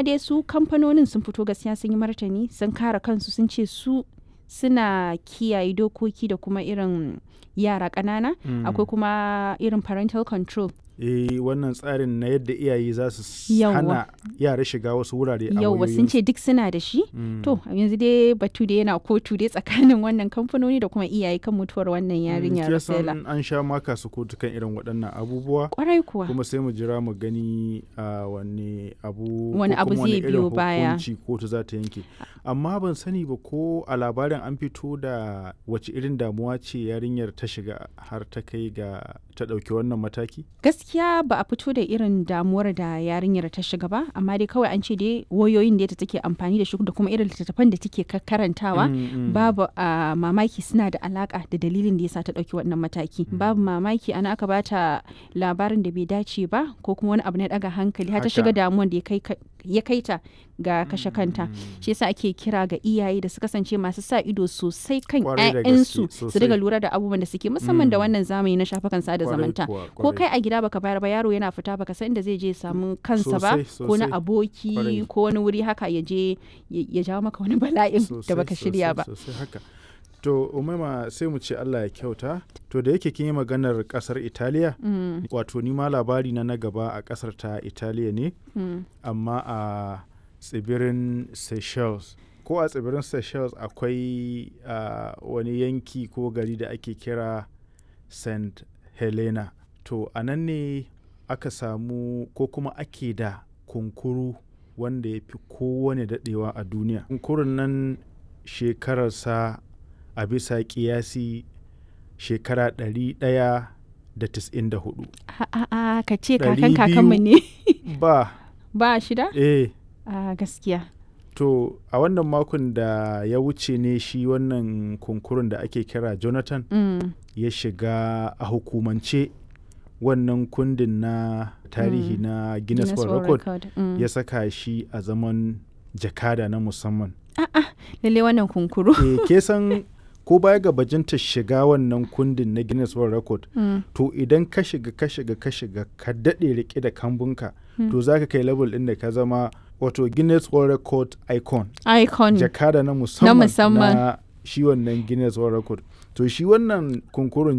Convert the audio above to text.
dai su kamfanonin sun fito gaskiya sun yi martani sun kare kansu sun ce su suna kiyaye dokoki da kuma irin yara ƙanana Mm. akwai kuma irin parental control eh wannan tsarin na yadda iyaye za su s- Yawwa. hana yara shiga wasu wurare a yauwa sun ce duk suna da shi Mm. to yanzu dai batu da yana kotu dai tsakanin wannan kamfanoni da kuma iyaye kan mutuwar wannan yarinya Mm, kin san Rosella an sha maka su kotu kan irin waɗannan abubuwa kwarai kuwa kuma sai mu jira mu gani a wani abu ko Wani abu kuma zai irin biyo baya. hukunci kotu za ta yanke amma ban sani ba ko a labarin an fito da wace irin damuwa ce yarinyar ta shiga har ta kai ga ta ɗauki wannan mataki gaskiya ba a fito da irin damuwar da yarinyar ta shiga ba amma dai kawai an ce dai wayoyin da ta take amfani da shi da kuma irin littattafan da take ka- karantawa Mm, mm. babu a mamaki suna da alaka da dalilin da yasa ta dauki wannan mataki babu mamaki ana aka bata labarin da bai dace ba ko kuma wani abu na daga hankali har ta Haka. shiga damuwan da ya kai ka- ya kai ta ga kashe kanta shi yasa ake kira ga iyaye da su kasance masu sa ido sosai kan Kwarai da 'ya'yansu gaske, su sosai. riga lura da abubuwan da suke musamman da Mm. wannan zamani na shafukan sada Kwarai zamanta kuwa, ko kwarai. kai a gida baka bayar ba yaro yana fita baka san inda zai je ya samu kansa ba Sosai, ko na sosai. aboki Kwarai. ko wani wuri haka ya je ya ya jawo maka wani bala'in da Sosai, baka shirya sosai, ba sosai haka to umaima sai mu ce Allah ya kyauta to da yake kin yi maganar kasar Italiya Mm, wato ni ma labari na na gaba a kasar ta Italiya ne mm. amma a tsibirin Seychelles ko a tsibirin Seychelles akwai a, wani yanki ko gari da ake kira St. Helena to a nan ne aka samu ko kuma ake da kunkuru wanda ya fi kowane daɗewa a duniya kunkurun nan shekararsa a bisa kiyasi shekara 194 A- a- a, ka ce Ɗari kakan kakanmu biyu. ne ba ba shida eh a gaskiya To a wannan makon da ya wuce ne shi wannan kunkurun da ake kira Jonathan Mm, ya shiga a hukumance wannan kundin na tarihi Mm. na Guinness Guinness World World Record Record, mm. ya saka shi a zaman jakada na musamman. lalle wannan kunkuru e, ke san ko baya ga bajinta shiga wannan kundin na Guinness World Record Mm, to idan ka shiga ka shiga ka shiga ka daɗe rike da kambunka to za ka kai level ɗin da ka zama wato Guinness World Record icon. icon jakada na musamman musamman. na shi wannan Guinness World Record. To shi wannan kunkurun